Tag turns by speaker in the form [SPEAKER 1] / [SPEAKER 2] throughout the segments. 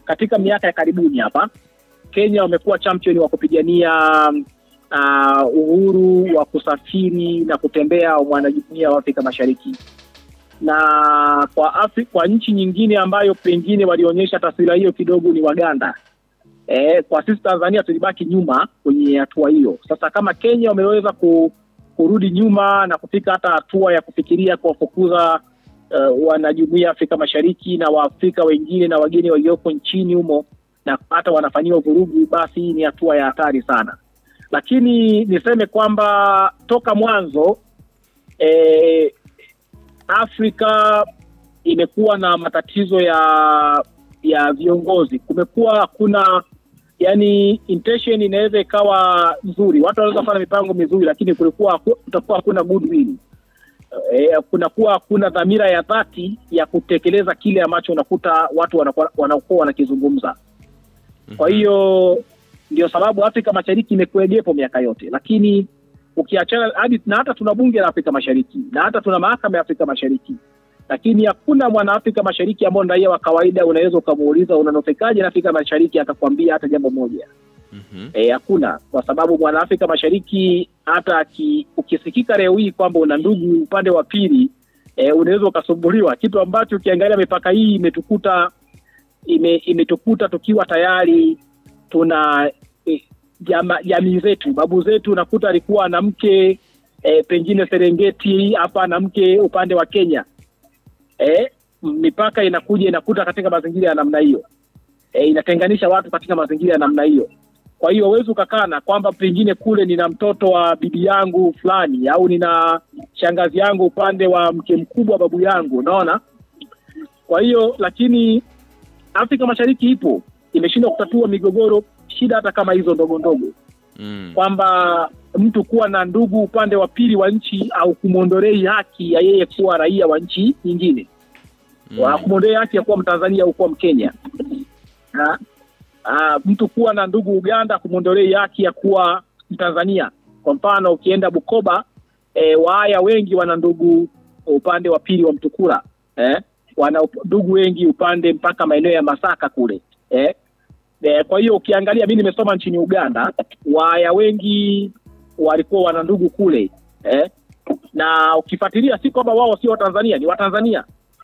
[SPEAKER 1] katika miaka ya karibuni hapa Kenya wamekuwa champion wa kupigania uh, uhuru wa kusafiri na kutembea wa mwanajumuiya wa Afrika Mashariki, na kwa Afri, kwa nchi nyingine ambayo pengine walionyesha taswira hiyo kidogo ni Waganda. E, kwa sisi Tanzania tulibaki nyuma kwenye hatua hiyo. Sasa kama Kenya wameweza ku, kurudi nyuma na kufika hata hatua ya kufikiria kuwafukuza uh, wanajumuiya ya Afrika Mashariki na Waafrika wengine na wageni walioko nchini humo na hata wanafanyiwa vurugu, basi ni hatua ya hatari sana. Lakini niseme kwamba toka mwanzo e, Afrika imekuwa na matatizo ya ya viongozi. Kumekuwa hakuna yani, intention inaweza ikawa nzuri, watu wanaweza kufanya mipango mizuri, lakini kulikuwa kutakuwa hakuna goodwill e, kunakuwa hakuna dhamira ya dhati ya kutekeleza kile ambacho unakuta watu wanakuwa wanakuwa wanakizungumza. Kwa hiyo ndio sababu Afrika Mashariki imekuwegepo miaka yote, lakini ukiachana hadi na hata tuna bunge la Afrika Mashariki na hata tuna mahakama ya Afrika Mashariki, lakini hakuna mwana Afrika Mashariki ambao ni raia wa kawaida unaweza ukamuuliza unanufaikaje na Afrika Mashariki akakwambia hata jambo moja.
[SPEAKER 2] Mhm.
[SPEAKER 1] E, hakuna kwa sababu mwana Afrika Mashariki hata ki, ukisikika leo hii kwamba una ndugu upande wa pili e, unaweza ukasumbuliwa, kitu ambacho ukiangalia mipaka hii imetukuta ime, imetukuta tukiwa tayari tuna e, jama, jamii zetu babu zetu nakuta alikuwa na mke e, pengine Serengeti hapa na mke upande wa Kenya e, mipaka inakuja inakuta katika mazingira ya namna hiyo e, inatenganisha watu katika mazingira ya namna hiyo. Kwa hiyo huwezi ukakana kwamba pengine kule nina mtoto wa bibi yangu fulani au nina shangazi yangu upande wa mke mkubwa wa babu yangu, unaona. Kwa hiyo lakini Afrika Mashariki ipo imeshindwa kutatua migogoro, shida hata kama hizo ndogo ndogo,
[SPEAKER 2] Mm.
[SPEAKER 1] kwamba mtu kuwa na ndugu upande wa pili wa nchi au kumwondolei haki ya yeye kuwa raia wa nchi nyingine wa
[SPEAKER 2] Mm.
[SPEAKER 1] kumwondolea haki ya kuwa Mtanzania au kuwa Mkenya. Ha? Ah, mtu kuwa na ndugu Uganda kumwondolei haki ya kuwa Mtanzania. Kwa mfano ukienda Bukoba e, Waaya wengi wana ndugu upande wa pili wa Mtukula eh? wana up- ndugu wengi upande mpaka maeneo ya Masaka kule eh? E, kwa hiyo ukiangalia, mi nimesoma nchini Uganda, Waaya wengi walikuwa wana ndugu kule eh? na ukifuatilia si kwamba wao sio Watanzania, ni Watanzania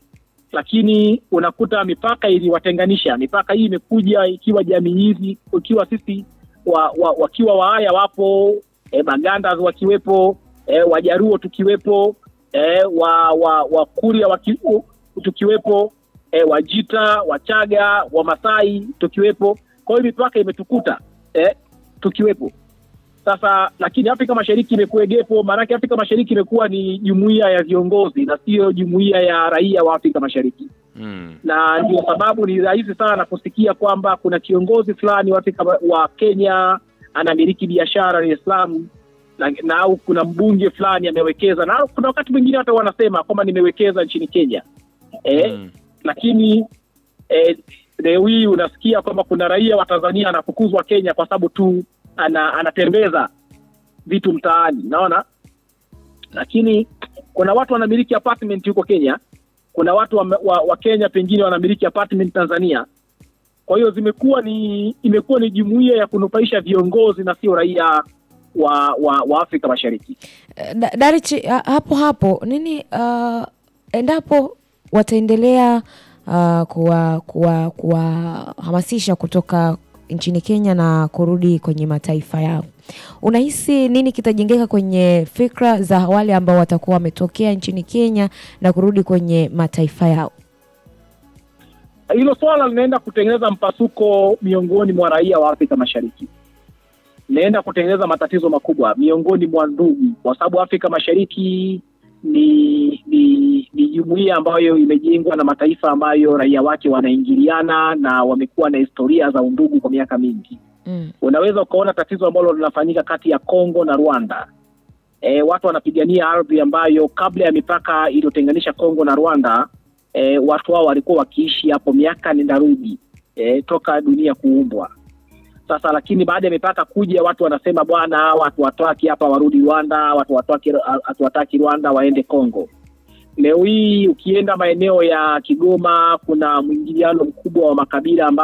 [SPEAKER 1] lakini unakuta mipaka iliwatenganisha. Mipaka hii imekuja ikiwa jamii hizi, ikiwa sisi wa, wa, wakiwa Waaya wapo e, Baganda wakiwepo e, Wajaruo tukiwepo e, wa, wa, Wakuria waki, tukiwepo e, Wajita, Wachaga, Wamasai tukiwepo. Kwa hiyo mipaka imetukuta e, tukiwepo sasa lakini Afrika Mashariki imekuwegepo, maanake Afrika Mashariki imekuwa ni jumuiya ya viongozi na sio jumuiya ya raia wa Afrika Mashariki,
[SPEAKER 2] Mm.
[SPEAKER 1] na ndio sababu ni rahisi sana kusikia kwamba kuna kiongozi fulani wa Afrika wa Kenya anamiliki biashara Dar es Salaam na, na au kuna mbunge fulani amewekeza, na kuna wakati mwingine hata wanasema kwamba nimewekeza nchini Kenya eh,
[SPEAKER 2] Mm.
[SPEAKER 1] lakini eh, leo hii unasikia kwamba kuna raia wa Tanzania anafukuzwa Kenya kwa sababu tu ana, anatembeza vitu mtaani, naona. Lakini kuna watu wanamiliki apartment huko Kenya, kuna watu wa, wa, wa Kenya pengine wanamiliki apartment Tanzania. Kwa hiyo zimekuwa ni imekuwa ni jumuiya ya kunufaisha viongozi na sio raia wa, wa, wa Afrika Mashariki.
[SPEAKER 3] Eh, Da- Darichi, ha- hapo hapo nini, uh, endapo wataendelea uh, kuwa kuwa kuwahamasisha kutoka nchini Kenya na kurudi kwenye mataifa yao, unahisi nini kitajengeka kwenye fikra za wale ambao watakuwa wametokea nchini Kenya na kurudi kwenye mataifa yao?
[SPEAKER 1] Hilo swala linaenda kutengeneza mpasuko miongoni mwa raia wa Afrika Mashariki, linaenda kutengeneza matatizo makubwa miongoni mwa ndugu, kwa sababu Afrika Mashariki ni ni ni jumuiya ambayo imejengwa na mataifa ambayo raia wake wanaingiliana na wamekuwa na historia za undugu kwa miaka mingi.
[SPEAKER 3] Mm.
[SPEAKER 1] Unaweza ukaona tatizo ambalo linafanyika kati ya Kongo na Rwanda. E, watu wanapigania ardhi ambayo kabla ya mipaka iliyotenganisha Kongo na Rwanda e, watu hao walikuwa wakiishi hapo miaka nenda rudi e, toka dunia kuumbwa. Sasa lakini baada ya mipaka kuja, watu wanasema bwana, watu wataki hapa warudi Rwanda, watu wataki hatuwataki Rwanda waende Kongo. Leo hii ukienda maeneo ya Kigoma kuna mwingiliano mkubwa wa makabila ambayo